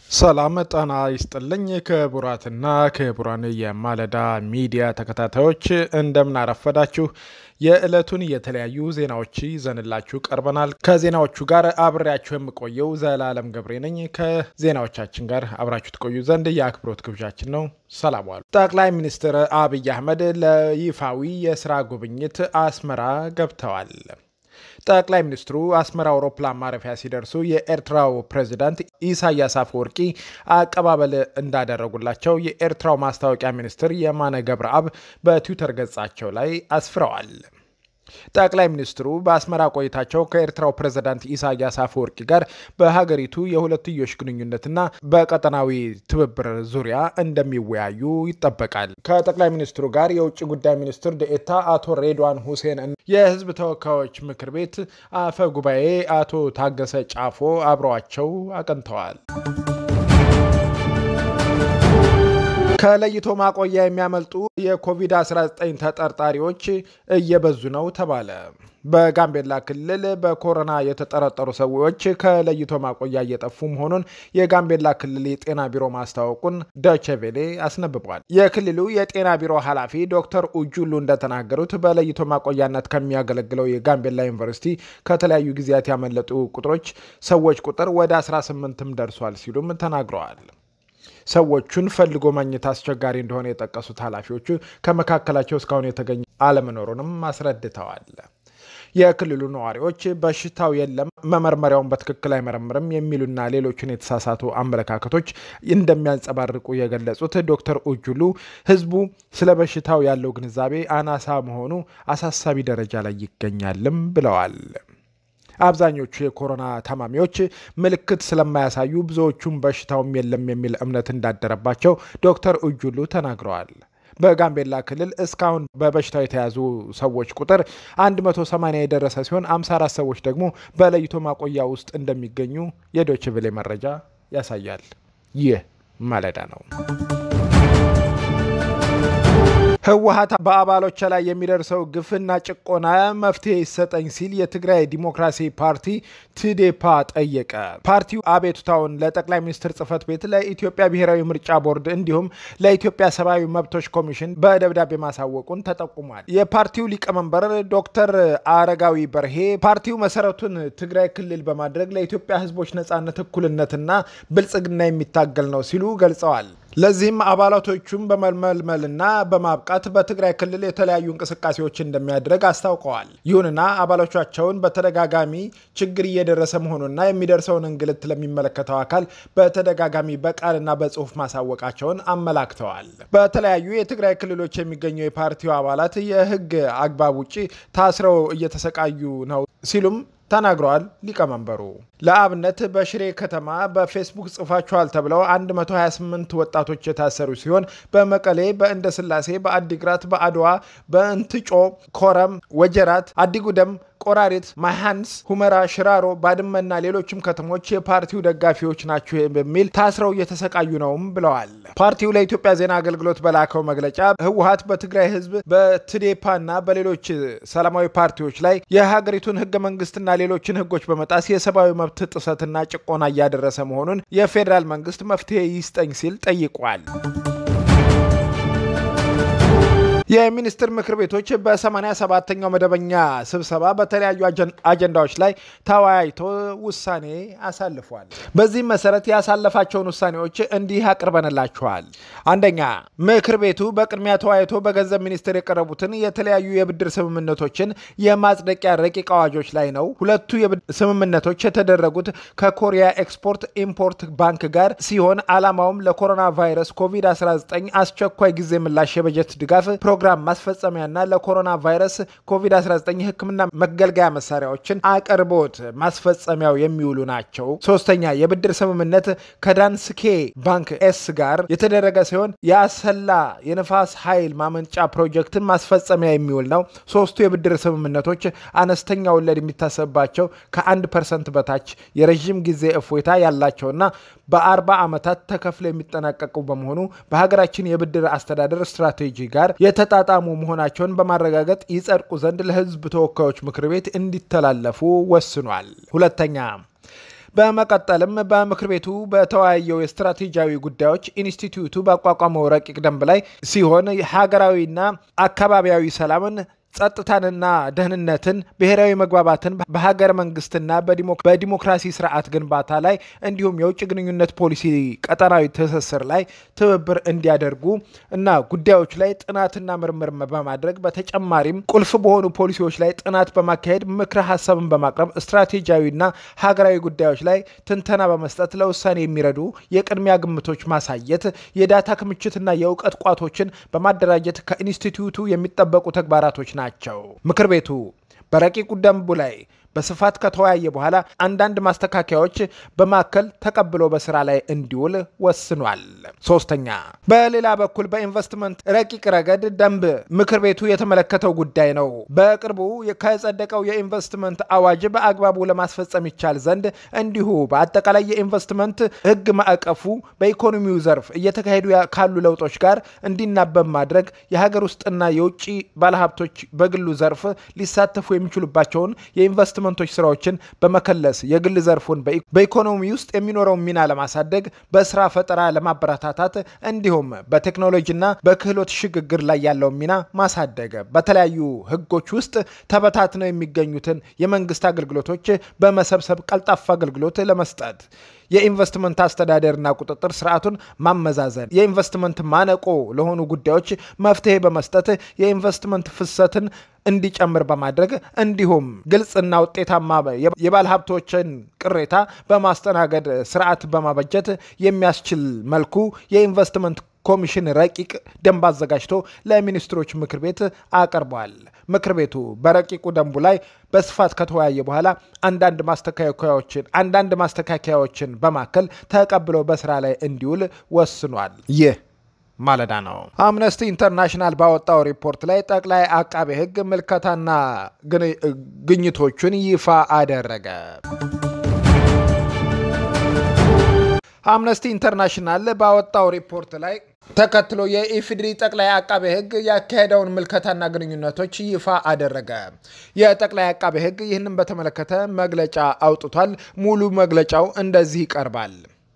ሰላም ጤና ይስጥልኝ ክቡራትና ክቡራን የማለዳ ሚዲያ ተከታታዮች እንደምን አረፈዳችሁ። የዕለቱን የተለያዩ ዜናዎች ይዘንላችሁ ቀርበናል። ከዜናዎቹ ጋር አብሬያችሁ የምቆየው ዘላለም ገብሬ ነኝ። ከዜናዎቻችን ጋር አብራችሁ ትቆዩ ዘንድ የአክብሮት ግብዣችን ነው። ሰላም ዋሉ። ጠቅላይ ሚኒስትር አብይ አህመድ ለይፋዊ የስራ ጉብኝት አስመራ ገብተዋል። ጠቅላይ ሚኒስትሩ አስመራ አውሮፕላን ማረፊያ ሲደርሱ የኤርትራው ፕሬዚዳንት ኢሳያስ አፈወርቂ አቀባበል እንዳደረጉላቸው የኤርትራው ማስታወቂያ ሚኒስትር የማነ ገብረአብ በትዊተር ገጻቸው ላይ አስፍረዋል። ጠቅላይ ሚኒስትሩ በአስመራ ቆይታቸው ከኤርትራው ፕሬዝዳንት ኢሳያስ አፈወርቂ ጋር በሀገሪቱ የሁለትዮሽ ግንኙነትና በቀጠናዊ ትብብር ዙሪያ እንደሚወያዩ ይጠበቃል። ከጠቅላይ ሚኒስትሩ ጋር የውጭ ጉዳይ ሚኒስትር ደኤታ አቶ ሬድዋን ሁሴን፣ የህዝብ ተወካዮች ምክር ቤት አፈ ጉባኤ አቶ ታገሰ ጫፎ አብረዋቸው አቅንተዋል። ከለይቶ ማቆያ የሚያመልጡ የኮቪድ-19 ተጠርጣሪዎች እየበዙ ነው ተባለ። በጋምቤላ ክልል በኮሮና የተጠረጠሩ ሰዎች ከለይቶ ማቆያ እየጠፉ መሆኑን የጋምቤላ ክልል የጤና ቢሮ ማስታወቁን ዶቼቬሌ አስነብቧል። የክልሉ የጤና ቢሮ ኃላፊ ዶክተር ኡጁሉ እንደተናገሩት በለይቶ ማቆያነት ከሚያገለግለው የጋምቤላ ዩኒቨርሲቲ ከተለያዩ ጊዜያት ያመለጡ ቁጥሮች ሰዎች ቁጥር ወደ 18ም ደርሷል ሲሉም ተናግረዋል። ሰዎቹን ፈልጎ ማግኘት አስቸጋሪ እንደሆነ የጠቀሱት ኃላፊዎቹ ከመካከላቸው እስካሁን የተገኘ አለመኖሩንም አስረድተዋል። የክልሉ ነዋሪዎች በሽታው የለም፣ መመርመሪያውን በትክክል አይመረምርም የሚሉና ሌሎችን የተሳሳቱ አመለካከቶች እንደሚያንጸባርቁ የገለጹት ዶክተር ኡጁሉ ሕዝቡ ስለ በሽታው ያለው ግንዛቤ አናሳ መሆኑ አሳሳቢ ደረጃ ላይ ይገኛልም ብለዋል። አብዛኞቹ የኮሮና ታማሚዎች ምልክት ስለማያሳዩ ብዙዎቹም በሽታውም የለም የሚል እምነት እንዳደረባቸው ዶክተር እጁሉ ተናግረዋል። በጋምቤላ ክልል እስካሁን በበሽታው የተያዙ ሰዎች ቁጥር 180 የደረሰ ሲሆን 54 ሰዎች ደግሞ በለይቶ ማቆያ ውስጥ እንደሚገኙ የዶይቼ ቬለ መረጃ ያሳያል። ይህ ማለዳ ነው። ህወሀት በአባሎች ላይ የሚደርሰው ግፍና ጭቆና መፍትሄ ይሰጠኝ ሲል የትግራይ ዲሞክራሲ ፓርቲ ትዴፓ ጠየቀ። ፓርቲው አቤቱታውን ለጠቅላይ ሚኒስትር ጽህፈት ቤት፣ ለኢትዮጵያ ብሔራዊ ምርጫ ቦርድ እንዲሁም ለኢትዮጵያ ሰብአዊ መብቶች ኮሚሽን በደብዳቤ ማሳወቁን ተጠቁሟል። የፓርቲው ሊቀመንበር ዶክተር አረጋዊ በርሄ ፓርቲው መሰረቱን ትግራይ ክልል በማድረግ ለኢትዮጵያ ህዝቦች ነጻነት፣ እኩልነትና ብልጽግና የሚታገል ነው ሲሉ ገልጸዋል። ለዚህም አባላቶቹን በመመልመልና በማብቃት በትግራይ ክልል የተለያዩ እንቅስቃሴዎች እንደሚያደርግ አስታውቀዋል። ይሁንና አባሎቻቸውን በተደጋጋሚ ችግር እየደረሰ መሆኑና የሚደርሰውን እንግልት ለሚመለከተው አካል በተደጋጋሚ በቃልና በጽሁፍ ማሳወቃቸውን አመላክተዋል። በተለያዩ የትግራይ ክልሎች የሚገኙ የፓርቲው አባላት የህግ አግባብ ውጭ ታስረው እየተሰቃዩ ነው ሲሉም ተናግረዋል። ሊቀመንበሩ ለአብነት በሽሬ ከተማ በፌስቡክ ጽፋችኋል ተብለው 128 ወጣቶች የታሰሩ ሲሆን በመቀሌ፣ በእንደ ስላሴ፣ በአዲግራት፣ በአድዋ፣ በእንትጮ፣ ኮረም፣ ወጀራት፣ አዲጉደም ቆራሪት፣ ማሃንስ፣ ሁመራ፣ ሽራሮ፣ ባድመና ሌሎችም ከተሞች የፓርቲው ደጋፊዎች ናቸው በሚል ታስረው እየተሰቃዩ ነውም ብለዋል። ፓርቲው ለኢትዮጵያ ዜና አገልግሎት በላከው መግለጫ ህወሀት በትግራይ ህዝብ በትዴፓና በሌሎች ሰላማዊ ፓርቲዎች ላይ የሀገሪቱን ህገ መንግስትና ሌሎችን ህጎች በመጣስ የሰብአዊ መብት ጥሰትና ጭቆና እያደረሰ መሆኑን የፌዴራል መንግስት መፍትሄ ይስጠኝ ሲል ጠይቋል። የሚኒስትር ምክር ቤቶች በ87ኛው መደበኛ ስብሰባ በተለያዩ አጀንዳዎች ላይ ተወያይቶ ውሳኔ አሳልፏል። በዚህም መሰረት ያሳለፋቸውን ውሳኔዎች እንዲህ አቅርበንላችኋል። አንደኛ፣ ምክር ቤቱ በቅድሚያ ተወያይቶ በገንዘብ ሚኒስቴር የቀረቡትን የተለያዩ የብድር ስምምነቶችን የማጽደቂያ ረቂቅ አዋጆች ላይ ነው። ሁለቱ ስምምነቶች የተደረጉት ከኮሪያ ኤክስፖርት ኢምፖርት ባንክ ጋር ሲሆን ዓላማውም ለኮሮና ቫይረስ ኮቪድ-19 አስቸኳይ ጊዜ ምላሽ የበጀት ድጋፍ ፕሮግራም ማስፈጸሚያና ለኮሮና ቫይረስ ኮቪድ-19 ሕክምና መገልገያ መሳሪያዎችን አቅርቦት ማስፈጸሚያው የሚውሉ ናቸው። ሶስተኛ የብድር ስምምነት ከዳንስኬ ባንክ ኤስ ጋር የተደረገ ሲሆን የአሰላ የንፋስ ኃይል ማመንጫ ፕሮጀክትን ማስፈጸሚያ የሚውል ነው። ሶስቱ የብድር ስምምነቶች አነስተኛ ወለድ የሚታሰብባቸው ከአንድ ፐርሰንት በታች የረዥም ጊዜ እፎይታ ያላቸውና በአርባ ዓመታት ተከፍለው የሚጠናቀቁ በመሆኑ በሀገራችን የብድር አስተዳደር ስትራቴጂ ጋር የተጣጣሙ መሆናቸውን በማረጋገጥ ይጸድቁ ዘንድ ለሕዝብ ተወካዮች ምክር ቤት እንዲተላለፉ ወስኗል። ሁለተኛ በመቀጠልም በምክር ቤቱ በተወያየው የስትራቴጂያዊ ጉዳዮች ኢንስቲትዩቱ ባቋቋመው ረቂቅ ደንብ ላይ ሲሆን ሀገራዊና አካባቢያዊ ሰላምን ጸጥታንና ደህንነትን፣ ብሔራዊ መግባባትን በሀገረ መንግስትና በዲሞክራሲ ስርዓት ግንባታ ላይ እንዲሁም የውጭ ግንኙነት ፖሊሲ ቀጠናዊ ትስስር ላይ ትብብር እንዲያደርጉ እና ጉዳዮች ላይ ጥናትና ምርምር በማድረግ በተጨማሪም ቁልፍ በሆኑ ፖሊሲዎች ላይ ጥናት በማካሄድ ምክረ ሀሳብን በማቅረብ ስትራቴጂያዊና ሀገራዊ ጉዳዮች ላይ ትንተና በመስጠት ለውሳኔ የሚረዱ የቅድሚያ ግምቶች ማሳየት፣ የዳታ ክምችትና የእውቀት ቋቶችን በማደራጀት ከኢንስቲትዩቱ የሚጠበቁ ተግባራቶች ናቸው። ምክር ቤቱ በረቂቁ ደንቡ ላይ በስፋት ከተወያየ በኋላ አንዳንድ ማስተካከያዎች በማከል ተቀብሎ በስራ ላይ እንዲውል ወስኗል። ሶስተኛ፣ በሌላ በኩል በኢንቨስትመንት ረቂቅ ረገድ ደንብ ምክር ቤቱ የተመለከተው ጉዳይ ነው። በቅርቡ ከጸደቀው የኢንቨስትመንት አዋጅ በአግባቡ ለማስፈጸም ይቻል ዘንድ እንዲሁ በአጠቃላይ የኢንቨስትመንት ሕግ ማዕቀፉ በኢኮኖሚው ዘርፍ እየተካሄዱ ካሉ ለውጦች ጋር እንዲናበብ ማድረግ የሀገር ውስጥና የውጭ ባለሀብቶች በግሉ ዘርፍ ሊሳተፉ የሚችሉባቸውን የኢንቨስት ኢንቨስትመንቶች ስራዎችን በመከለስ የግል ዘርፉን በኢኮኖሚ ውስጥ የሚኖረውን ሚና ለማሳደግ በስራ ፈጠራ ለማበረታታት እንዲሁም በቴክኖሎጂና በክህሎት ሽግግር ላይ ያለውን ሚና ማሳደግ በተለያዩ ህጎች ውስጥ ተበታትነው የሚገኙትን የመንግስት አገልግሎቶች በመሰብሰብ ቀልጣፋ አገልግሎት ለመስጠት የኢንቨስትመንት አስተዳደርና ቁጥጥር ስርዓቱን ማመዛዘን፣ የኢንቨስትመንት ማነቆ ለሆኑ ጉዳዮች መፍትሄ በመስጠት የኢንቨስትመንት ፍሰትን እንዲጨምር በማድረግ እንዲሁም ግልጽና ውጤታማ የባለ ሀብቶችን ቅሬታ በማስተናገድ ስርዓት በማበጀት የሚያስችል መልኩ የኢንቨስትመንት ኮሚሽን ረቂቅ ደንብ አዘጋጅቶ ለሚኒስትሮች ምክር ቤት አቅርቧል። ምክር ቤቱ በረቂቁ ደንቡ ላይ በስፋት ከተወያየ በኋላ አንዳንድ ማስተካከያዎችን አንዳንድ ማስተካከያዎችን በማከል ተቀብሎ በስራ ላይ እንዲውል ወስኗል። ይህ ማለዳ ነው። አምነስቲ ኢንተርናሽናል ባወጣው ሪፖርት ላይ ጠቅላይ አቃቤ ሕግ ምልከታና ግኝቶቹን ይፋ አደረገ። አምነስቲ ኢንተርናሽናል ባወጣው ሪፖርት ላይ ተከትሎ የኢፌዴሪ ጠቅላይ አቃቤ ሕግ ያካሄደውን ምልከታና ግንኙነቶች ይፋ አደረገ። የጠቅላይ አቃቤ ሕግ ይህንን በተመለከተ መግለጫ አውጥቷል። ሙሉ መግለጫው እንደዚህ ይቀርባል።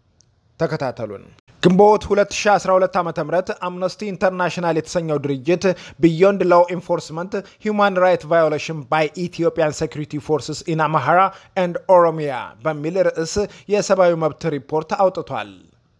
ተከታተሉን። ግንቦት 2012 ዓ ም አምነስቲ ኢንተርናሽናል የተሰኘው ድርጅት ቢዮንድ ላው ኢንፎርስመንት ሂውማን ራይት ቫዮሌሽን ባይ ኢትዮጵያን ሴኩሪቲ ፎርስስ ኢን አማራ ኤንድ ኦሮሚያ በሚል ርዕስ የሰብአዊ መብት ሪፖርት አውጥቷል።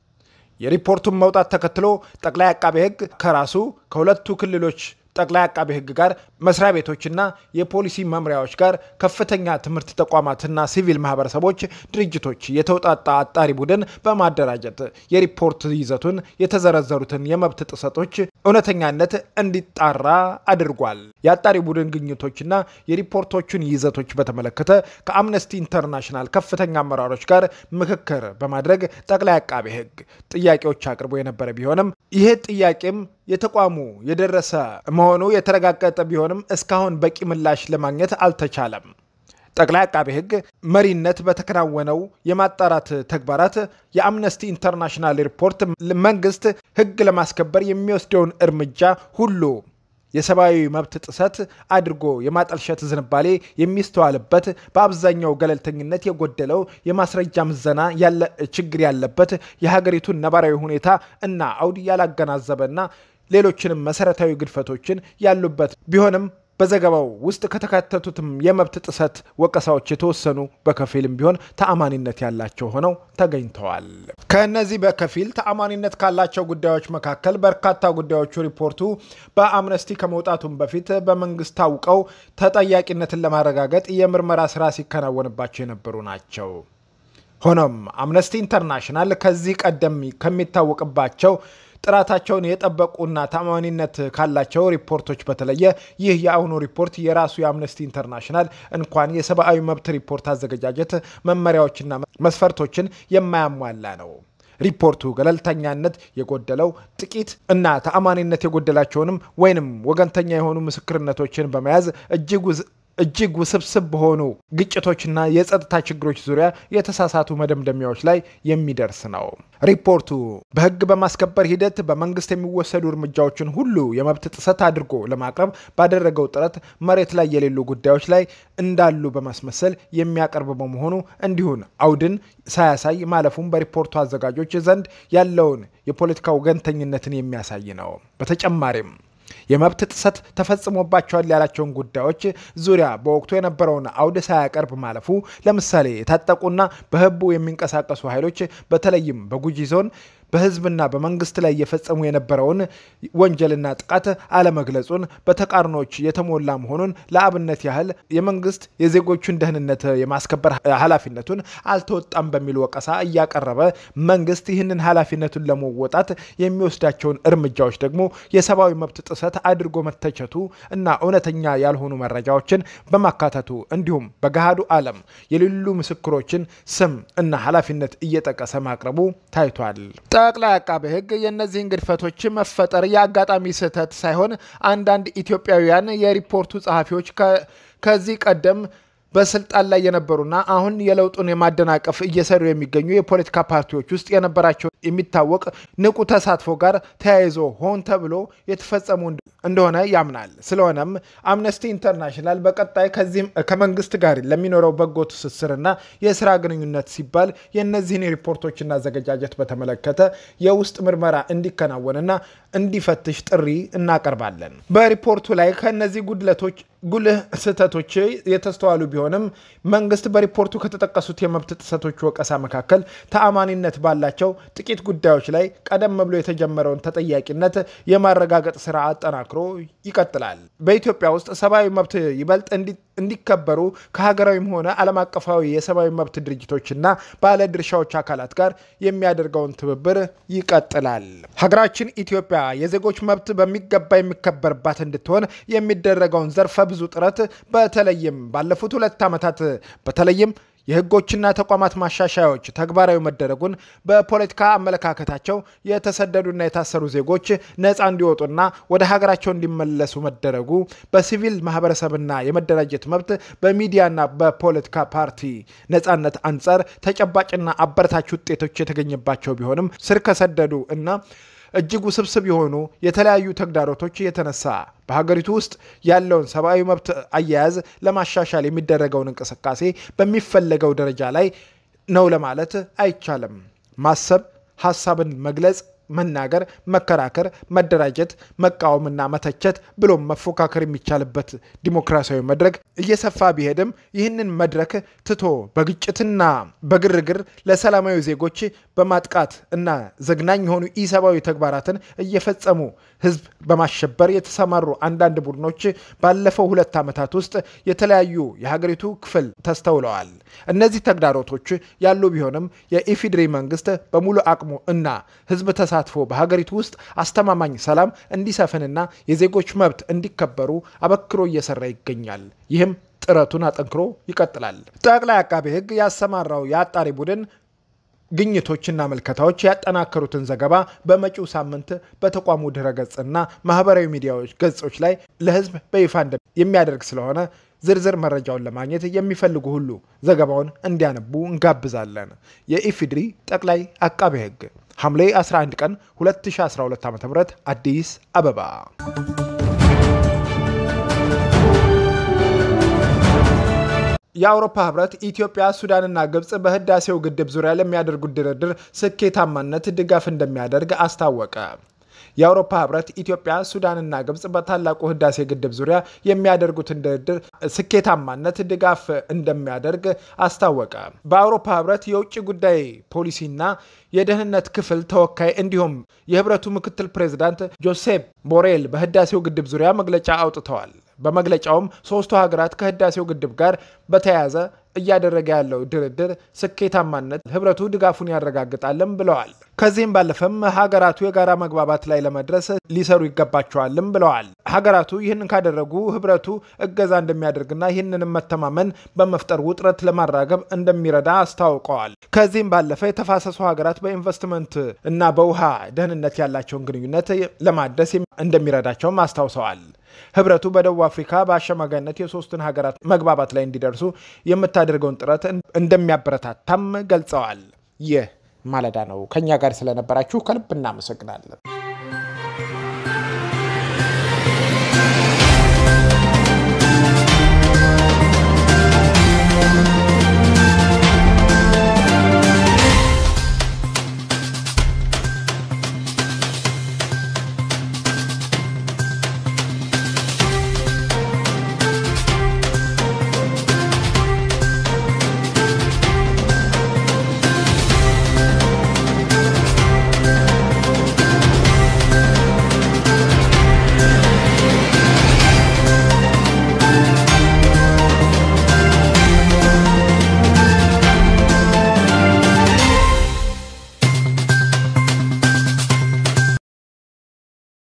የሪፖርቱን መውጣት ተከትሎ ጠቅላይ አቃቤ ሕግ ከራሱ ከሁለቱ ክልሎች ጠቅላይ አቃቤ ሕግ ጋር መስሪያ ቤቶችና የፖሊሲ መምሪያዎች ጋር ከፍተኛ ትምህርት ተቋማትና ሲቪል ማህበረሰቦች ድርጅቶች የተውጣጣ አጣሪ ቡድን በማደራጀት የሪፖርት ይዘቱን የተዘረዘሩትን የመብት ጥሰቶች እውነተኛነት እንዲጣራ አድርጓል። የአጣሪ ቡድን ግኝቶችና የሪፖርቶቹን ይዘቶች በተመለከተ ከአምነስቲ ኢንተርናሽናል ከፍተኛ አመራሮች ጋር ምክክር በማድረግ ጠቅላይ አቃቤ ሕግ ጥያቄዎች አቅርቦ የነበረ ቢሆንም ይህ ጥያቄም የተቋሙ የደረሰ መሆኑ የተረጋገጠ ቢሆንም እስካሁን በቂ ምላሽ ለማግኘት አልተቻለም። ጠቅላይ አቃቤ ሕግ መሪነት በተከናወነው የማጣራት ተግባራት የአምነስቲ ኢንተርናሽናል ሪፖርት መንግስት ሕግ ለማስከበር የሚወስደውን እርምጃ ሁሉ የሰብአዊ መብት ጥሰት አድርጎ የማጠልሸት ዝንባሌ የሚስተዋልበት በአብዛኛው ገለልተኝነት የጎደለው የማስረጃ ምዘና ያለ ችግር ያለበት የሀገሪቱን ነባራዊ ሁኔታ እና አውድ ያላገናዘበና ሌሎችንም መሰረታዊ ግድፈቶችን ያሉበት ቢሆንም በዘገባው ውስጥ ከተካተቱትም የመብት ጥሰት ወቀሳዎች የተወሰኑ በከፊልም ቢሆን ተአማኒነት ያላቸው ሆነው ተገኝተዋል። ከእነዚህ በከፊል ተአማኒነት ካላቸው ጉዳዮች መካከል በርካታ ጉዳዮቹ ሪፖርቱ በአምነስቲ ከመውጣቱም በፊት በመንግስት ታውቀው ተጠያቂነትን ለማረጋገጥ የምርመራ ስራ ሲከናወንባቸው የነበሩ ናቸው። ሆኖም አምነስቲ ኢንተርናሽናል ከዚህ ቀደም ከሚታወቅባቸው ጥራታቸውን የጠበቁና ታማኒነት ካላቸው ሪፖርቶች በተለየ ይህ የአሁኑ ሪፖርት የራሱ የአምነስቲ ኢንተርናሽናል እንኳን የሰብአዊ መብት ሪፖርት አዘገጃጀት መመሪያዎችና መስፈርቶችን የማያሟላ ነው። ሪፖርቱ ገለልተኛነት የጎደለው ጥቂት እና ተአማኒነት የጎደላቸውንም ወይንም ወገንተኛ የሆኑ ምስክርነቶችን በመያዝ እጅግ እጅግ ውስብስብ በሆኑ ግጭቶችና የጸጥታ ችግሮች ዙሪያ የተሳሳቱ መደምደሚያዎች ላይ የሚደርስ ነው። ሪፖርቱ በሕግ በማስከበር ሂደት በመንግስት የሚወሰዱ እርምጃዎችን ሁሉ የመብት ጥሰት አድርጎ ለማቅረብ ባደረገው ጥረት መሬት ላይ የሌሉ ጉዳዮች ላይ እንዳሉ በማስመሰል የሚያቀርብ በመሆኑ እንዲሁን አውድን ሳያሳይ ማለፉም በሪፖርቱ አዘጋጆች ዘንድ ያለውን የፖለቲካ ወገንተኝነትን የሚያሳይ ነው። በተጨማሪም የመብት ጥሰት ተፈጽሞባቸዋል ያላቸውን ጉዳዮች ዙሪያ በወቅቱ የነበረውን አውድ ሳያቀርብ ማለፉ ለምሳሌ የታጠቁና በህቡ የሚንቀሳቀሱ ኃይሎች በተለይም በጉጂ ዞን በህዝብና በመንግስት ላይ እየፈጸሙ የነበረውን ወንጀልና ጥቃት አለመግለጹን በተቃርኖች የተሞላ መሆኑን ለአብነት ያህል የመንግስት የዜጎቹን ደህንነት የማስከበር ኃላፊነቱን አልተወጣም በሚል ወቀሳ እያቀረበ መንግስት ይህንን ኃላፊነቱን ለመወጣት የሚወስዳቸውን እርምጃዎች ደግሞ የሰብአዊ መብት ጥሰት አድርጎ መተቸቱ እና እውነተኛ ያልሆኑ መረጃዎችን በማካተቱ እንዲሁም በገሃዱ ዓለም የሌሉ ምስክሮችን ስም እና ኃላፊነት እየጠቀሰ ማቅረቡ ታይቷል። ጠቅላይ አቃቤ ሕግ የእነዚህን ግድፈቶች መፈጠር የአጋጣሚ ስህተት ሳይሆን አንዳንድ ኢትዮጵያውያን የሪፖርቱ ጸሐፊዎች ከዚህ ቀደም በስልጣን ላይ የነበሩና አሁን የለውጡን የማደናቀፍ እየሰሩ የሚገኙ የፖለቲካ ፓርቲዎች ውስጥ የነበራቸው የሚታወቅ ንቁ ተሳትፎ ጋር ተያይዞ ሆን ተብሎ የተፈጸሙ እንደሆነ ያምናል። ስለሆነም አምነስቲ ኢንተርናሽናል በቀጣይ ከዚህም ከመንግስት ጋር ለሚኖረው በጎ ትስስርና የስራ ግንኙነት ሲባል የእነዚህን ሪፖርቶችና አዘገጃጀት በተመለከተ የውስጥ ምርመራ እንዲከናወንና እንዲፈትሽ ጥሪ እናቀርባለን። በሪፖርቱ ላይ ከእነዚህ ጉድለቶች ጉልህ ስህተቶች የተስተዋሉ ቢሆንም መንግስት በሪፖርቱ ከተጠቀሱት የመብት ጥሰቶች ወቀሳ መካከል ተአማኒነት ባላቸው ጥቂት ጉዳዮች ላይ ቀደም ብሎ የተጀመረውን ተጠያቂነት የማረጋገጥ ስራ አጠናክሮ ይቀጥላል። በኢትዮጵያ ውስጥ ሰብአዊ መብት ይበልጥ እንዲከበሩ ከሀገራዊም ሆነ ዓለም አቀፋዊ የሰብአዊ መብት ድርጅቶችና ባለድርሻዎች አካላት ጋር የሚያደርገውን ትብብር ይቀጥላል። ሀገራችን ኢትዮጵያ የዜጎች መብት በሚገባ የሚከበርባት እንድትሆን የሚደረገውን ዘርፈ ብዙ ጥረት በተለይም ባለፉት ሁለት ዓመታት በተለይም የሕጎችና ተቋማት ማሻሻያዎች ተግባራዊ መደረጉን በፖለቲካ አመለካከታቸው የተሰደዱና የታሰሩ ዜጎች ነፃ እንዲወጡና ወደ ሀገራቸው እንዲመለሱ መደረጉ በሲቪል ማህበረሰብና የመደራጀት መብት በሚዲያና በፖለቲካ ፓርቲ ነፃነት አንጻር ተጨባጭና አበረታች ውጤቶች የተገኘባቸው ቢሆንም ስር ከሰደዱ እና እጅግ ውስብስብ የሆኑ የተለያዩ ተግዳሮቶች የተነሳ በሀገሪቱ ውስጥ ያለውን ሰብአዊ መብት አያያዝ ለማሻሻል የሚደረገውን እንቅስቃሴ በሚፈለገው ደረጃ ላይ ነው ለማለት አይቻልም። ማሰብ፣ ሀሳብን መግለጽ መናገር፣ መከራከር፣ መደራጀት፣ መቃወምና መተቸት ብሎም መፎካከር የሚቻልበት ዲሞክራሲያዊ መድረክ እየሰፋ ቢሄድም ይህንን መድረክ ትቶ በግጭትና በግርግር ለሰላማዊ ዜጎች በማጥቃት እና ዘግናኝ የሆኑ ኢሰብአዊ ተግባራትን እየፈጸሙ ሕዝብ በማሸበር የተሰማሩ አንዳንድ ቡድኖች ባለፈው ሁለት ዓመታት ውስጥ የተለያዩ የሀገሪቱ ክፍል ተስተውለዋል። እነዚህ ተግዳሮቶች ያሉ ቢሆንም የኢፌዴሪ መንግስት በሙሉ አቅሙ እና ሕዝብ ተሳትፎ በሀገሪቱ ውስጥ አስተማማኝ ሰላም እንዲሰፍንና የዜጎች መብት እንዲከበሩ አበክሮ እየሰራ ይገኛል። ይህም ጥረቱን አጠንክሮ ይቀጥላል። ጠቅላይ አቃቤ ሕግ ያሰማራው የአጣሪ ቡድን ግኝቶችና ምልከታዎች ያጠናከሩትን ዘገባ በመጪው ሳምንት በተቋሙ ድረገጽና ማህበራዊ ሚዲያዎች ገጾች ላይ ለህዝብ በይፋ የሚያደርግ ስለሆነ ዝርዝር መረጃውን ለማግኘት የሚፈልጉ ሁሉ ዘገባውን እንዲያነቡ እንጋብዛለን። የኢፌዴሪ ጠቅላይ አቃቤ ሕግ ሐምሌ 11 ቀን 2012 ዓ ም አዲስ አበባ የአውሮፓ ህብረት ኢትዮጵያ፣ ሱዳንና ግብፅ በህዳሴው ግድብ ዙሪያ ለሚያደርጉት ድርድር ስኬታማነት ድጋፍ እንደሚያደርግ አስታወቀ። የአውሮፓ ህብረት ኢትዮጵያ፣ ሱዳንና ግብፅ በታላቁ ህዳሴ ግድብ ዙሪያ የሚያደርጉትን ድርድር ስኬታማነት ድጋፍ እንደሚያደርግ አስታወቀ። በአውሮፓ ህብረት የውጭ ጉዳይ ፖሊሲና የደህንነት ክፍል ተወካይ እንዲሁም የህብረቱ ምክትል ፕሬዚዳንት ጆሴፕ ቦሬል በህዳሴው ግድብ ዙሪያ መግለጫ አውጥተዋል። በመግለጫውም ሶስቱ ሀገራት ከህዳሴው ግድብ ጋር በተያያዘ እያደረገ ያለው ድርድር ስኬታማነት ህብረቱ ድጋፉን ያረጋግጣልም ብለዋል። ከዚህም ባለፈም ሀገራቱ የጋራ መግባባት ላይ ለመድረስ ሊሰሩ ይገባቸዋልም ብለዋል። ሀገራቱ ይህንን ካደረጉ ህብረቱ እገዛ እንደሚያደርግና ይህንንም መተማመን በመፍጠር ውጥረት ለማራገብ እንደሚረዳ አስታውቀዋል። ከዚህም ባለፈ የተፋሰሱ ሀገራት በኢንቨስትመንት እና በውሃ ደህንነት ያላቸውን ግንኙነት ለማደስ እንደሚረዳቸውም አስታውሰዋል። ህብረቱ በደቡብ አፍሪካ በአሸማጋይነት የሶስቱን ሀገራት መግባባት ላይ እንዲደርሱ የምታደርገውን ጥረት እንደሚያበረታታም ገልጸዋል። ይህ ማለዳ ነው። ከኛ ጋር ስለነበራችሁ ከልብ እናመሰግናለን።